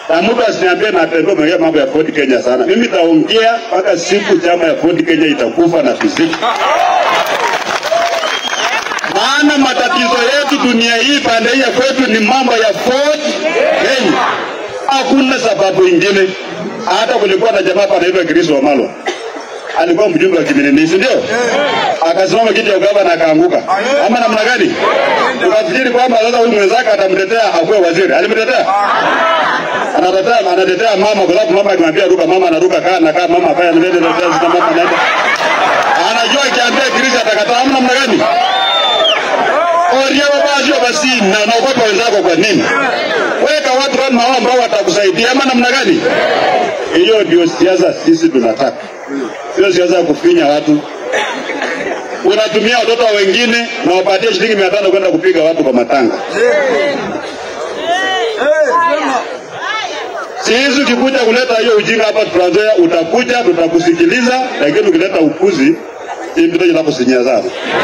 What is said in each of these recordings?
na mtu asiniambie natembea umeongea mambo ya Ford Kenya sana. Mimi taongea mpaka siku chama ya Ford Kenya itakufa na fiziki. Maana matatizo yetu dunia hii pande hii ya kwetu ni mambo ya Ford Kenya, hakuna sababu ingine. Hata kulikuwa na jamaa panaitwa Chris Wamalo alikuwa mjumbe wa Kiminini, si ndio? Akasimama kiti ya ugavana akaanguka, ama namna gani? Ukafikiri kwamba sasa huyu mwenzake atamtetea akuwe waziri? Alimtetea? anatetea anatetea mama kwa sababu mama akimwambia ruka, mama anaruka, kaa na kaa, mama afanya nende na tezi na mama anaenda, anajua akiambia Chris atakataa, ama namna gani? Oria baba sio basi, na naogopa wenzako kwa nini? Weka watu kama hao ambao watakusaidia, ama namna gani? Hiyo ndio siasa sisi tunataka, sio siasa ya kufinya watu. Unatumia watoto wa wengine na wapatie shilingi mia tano kwenda kupiga watu kwa matanga. Sisi ukikuja kuleta hiyo ujinga hapa Trans Nzoia, utakuja tutakusikiliza, lakini ukileta upuzi hii mpito inakusinyia sana.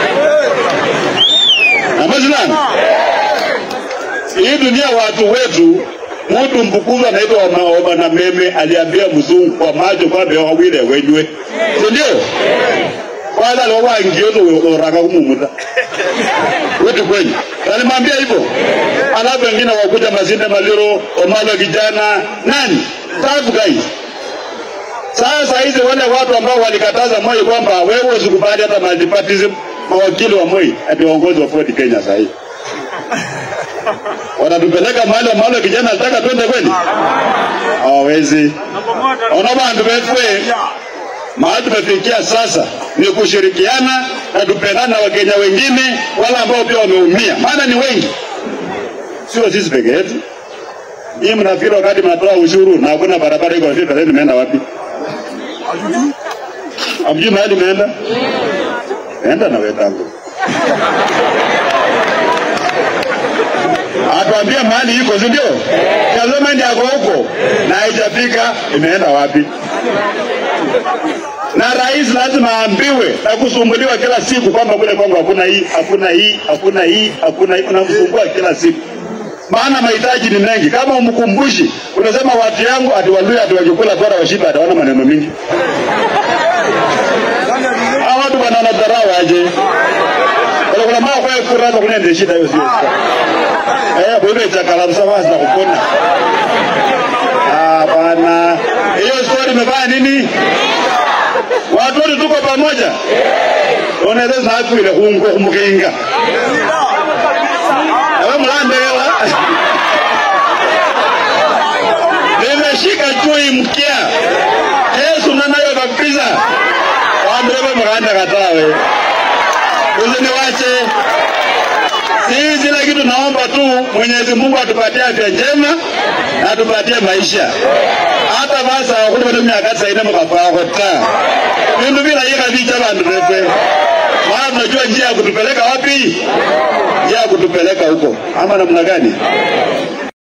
Amazilani. Hii dunia watu wetu mtu mbukuzi anaitwa Omaoma na meme aliambia mzungu kwa macho kwamba wawile wenywe, si ndio? Kwanza leo wangiozo oraka kumumuta wetu kwenye alimwambia hivyo, alafu wengine wakuja Masinde Maliro, Omalo kijana nani five guys. Sasa hizi wale watu ambao walikataza Moi kwamba wewe usikubali hata multipartyism, mawakili wa Moi ati waongozi wa Ford Kenya sasa hivi wanatupeleka mahali ambalo kijana alitaka twende kweli? Hawawezi. Ona bantu befwe mahali tumefikia sasa ni kushirikiana na tupendana na Wakenya wengine wale ambao pia wameumia, maana ni wengi, sio sisi peke yetu. Hii mnafikiri wakati mnatoa ushuru na hakuna barabara iko vipi, pesa imeenda wapi? Hamjui mahali imeenda? Enda na wetangu atuambia mahali iko, si ndio? Tazama ndi ako huko na haijafika, imeenda wapi? Na rais lazima aambiwe na kusumbuliwa kila siku kwamba kule kwangu hakuna hii, hakuna hii, hakuna hii, hakuna hii, unamsumbua kila siku maana mahitaji ni mengi. Kama umkumbushi, unasema watu yangu ati Waluya ati wakikula bora washiba, ataona maneno mingi. Hawa watu wanaona dharau aje? Wala kuna mama kwa kura hapa kuna ndio shida hiyo sio. Eh, bwana chakala msawa na kupona. Ah, bwana. Hiyo story imefanya nini? Watu wote tuko pamoja. Unaweza sababu ile ungo kumkinga. Ewe mlande wewe. Nimeshika chui mkia. Yesu nanayo kabisa. Waambie mkanda katawe. Usiniwache. Sisi kila kitu naomba tu Mwenyezi Mungu atupatie afya njema na atupatie maisha. Hata basa kuli bado miaka saina mkafaa kota. Bindu bila yika bicha bandu refe. Maana tunajua njia ya kutupeleka wapi? Njia ya kutupeleka huko. Ama namna gani?